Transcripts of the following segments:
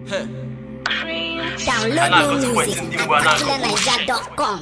Download new music at KillerNiger.com.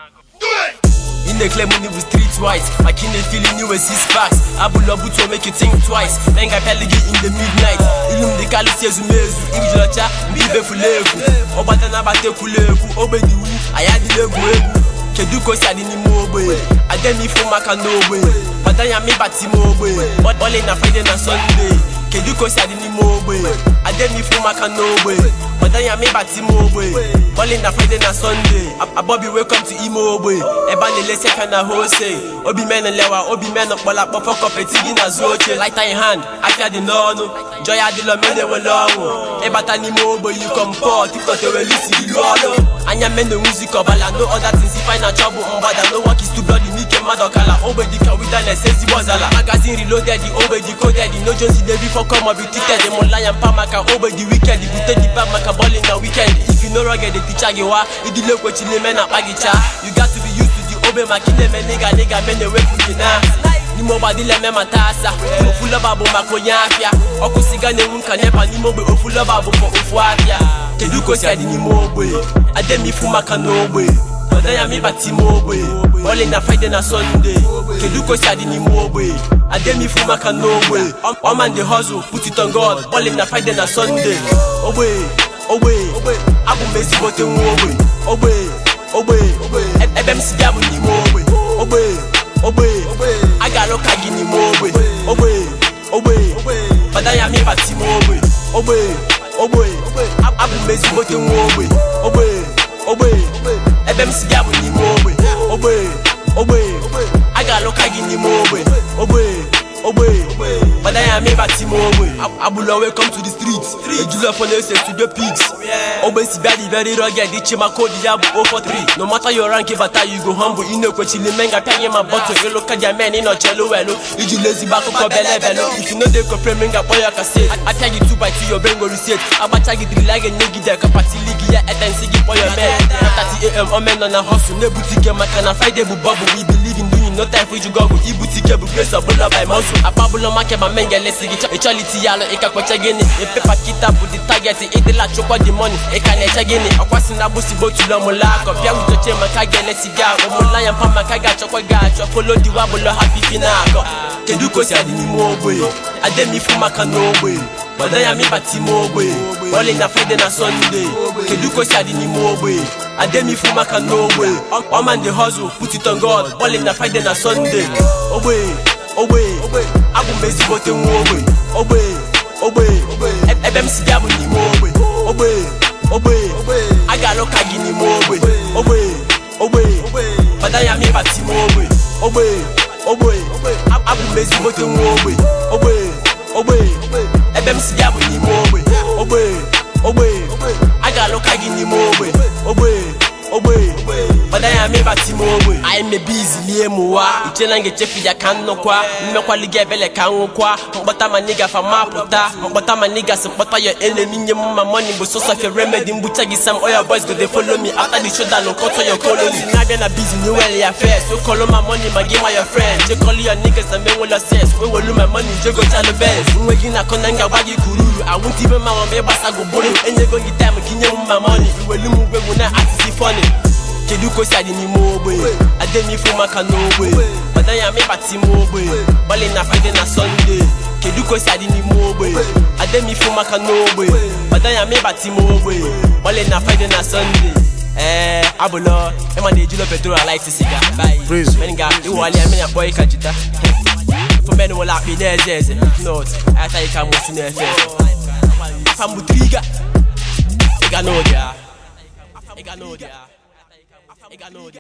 In the claim money with streetwise Like in the feeling you a six packs Abula buto make you think twice Menga peligi in the midnight Ilum the kalu sezu mezu Ibijocha mbibe fuleku Obata na bate kuleku Obe di wu ayadi legu egu Kedu kosi adi ni mogbe Ademi fu maka n'ogbe Badanya mi bati mogbe Ole na Friday na Sunday Kedu kosi adi ni mogbe Ademi fu maka n'ogbe Badanya mi bati mogbe Ole na Friday na Sunday Abobi welcome to Imo ogbe Eba lele sefe na hose Obi mene lewa obi mene kpola kpọfọ kọpeti gị na zuo oche Lighter in hand afia dị n'ọnụ Joy adịlọ mene wele ọnwụ Ịbata n'ime ogbe you come poor tiktok ewelu isi gị lụọ ọlụ Anya mene music ọbala no other things if I na trouble mgbada no work is too bloody n'ike mmadụ ọkala ogbe dịka wilderness ezigbo ọzala magazine reloaded ogbe decoded no jones dey before come up ticketed mụla ya mpa maka ogbe dị weekend bute the bag maka bowling na weekend if you no rugged the teacher gị wa idile kwechile me na akpa gị cha you got to be used to the ogbe maka ileme nịga nịga me na-ewepụ gị na n'ime ogbe adịla eme mata asa ofu lọba bụ maka onye afịa ọkụ siga na-enwu nka nepa n'ime ogbe ofu lọba bụ for ofu afịa kedu ka o si adị n'ime ogbe ademifu maka n'ogbe ọdanya mịbata ime ogbe ole na friday na sunday kedu ka o si adị n'ime ogbe ademifu maka n'ogbe ọma ndị hustle put it on god ole na friday na sunday ogbe ogbe abụ m ezigbote nwa ogbe ogbe ogbe ebe m si bịa bụ n'ime ogbe ogbe ogbe a ga-alụ ka gị n'ime ogbe ogbe ogbe ọdanya mịbata ime ogbe ogbe ogbe abụ m ezigbote nwa ogbe ogbe ogbe ebe m si bịa bụ n'ime ogbe ogbe ogbe a ga-alụ ka gị n'ime ogbe ogbe ogbe ọdanya mịbata ime ogbe agbụlọ welcome to the street ejula fọ na-ese studio pigs ogbe si bịa dị very rugged iche maka odi ya bụ 043 no matter your rank bata you go humble ị na-ekwechili menga pịa gị ma bọtụ ịlụ kaja men ị nọchelu welu iji lezigbo akụkọ bele belu if you no dey compare menga kpọ ya kaset apịa gị 2 by 2 your brain go reset agbacha gị drila ga-enye gị dek kapati ligi ya etensi gị kpọ your men 30am omen nọ na hustle na-ebute ike maka na friday bụ bubble we believe in doing no time for iju gọgụ ibute ike bụ grace ọbụla by muscle akpabụlọ make ma menga lesi gị ịchọliti ya alụ ịka kweche gịnị epepa kita bụ the target ịdịla chụkwa the money ịka na-eche gịnị ọkwasị na agbụsị botulu ọmụla akọ bịa ujoche maka ga-elesi gị ahụ ụmụla ya mpa maka ga-achọkwa gị achọ folo diwa bụlọ ha fifi na akọ kedu ka o si adị n'ime ogbe ademifu maka n'ogbe gbada ya mịbata ime ogbe ole na friday na sunday kedu ka o si adị n'ime ogbe ademifu maka n'ogbe ọma ndị hustle put it on god ole na friday na sunday ogbe ogbe abụ m ezigbote nwa ogbe ogbe ogbe ebe m si bịa bụ n'ime ogbe ogbe ogbe a ga-alụ ka gị n'ime ogbe ogbe ogbe ọdanya mịbata ime ogbe ogbe ogbe abụ m ezigbote nwa ogbe ogbe ogbe ebe m si bịa bụ n'ime ogbe ogbe ogbe a ga-alụ ka gị n'ime ogbe ogbe ogbe ọdanya mịbata ime ogbe anyị mebe izilie m ụwa iche na ga-echefu ya ka nnukwa mmekwali gị ebele ka nwụkwa mkpọta ma nịgafa mapụta mkpọta ma nịgasị mkpọta ya enemi nye m ma money bụ source of your remedy mgbucha gị sam oil boys go dey follow me after the show down nkọtọ your colony na-abịa na busy new well ya first so call my money ma gị ma your friend je call your niggas na menwelo sense we welu my money je go chalo best nwe gị na akọ na ngagba gị kururu awụntị ibe ma mama ịgbasa go bụrụ enyego gị time gị nye m ma money iwelu m ugwegwu na atịsi funny kedu ka o si adị n'ime ogbe ademifu maka n'ogbe ọdanya mịbata ime ogbe gbali na friday na sunday kedu ka o si adị n'ime ogbe ademifu maka n'ogbe ọdanya mịbata ime ogbe gbali na friday na sunday ee abụlọ ịma na ejilo petrol alaiti siga Praise. menga iwali amị na kpọ ịka jita fụmen wụla akpị na-eze eze not ayataghị ka mosi na-efe efe afa mbụ triga ịga n'ụdị a ịga n'ụdị a ịga n'ụdị a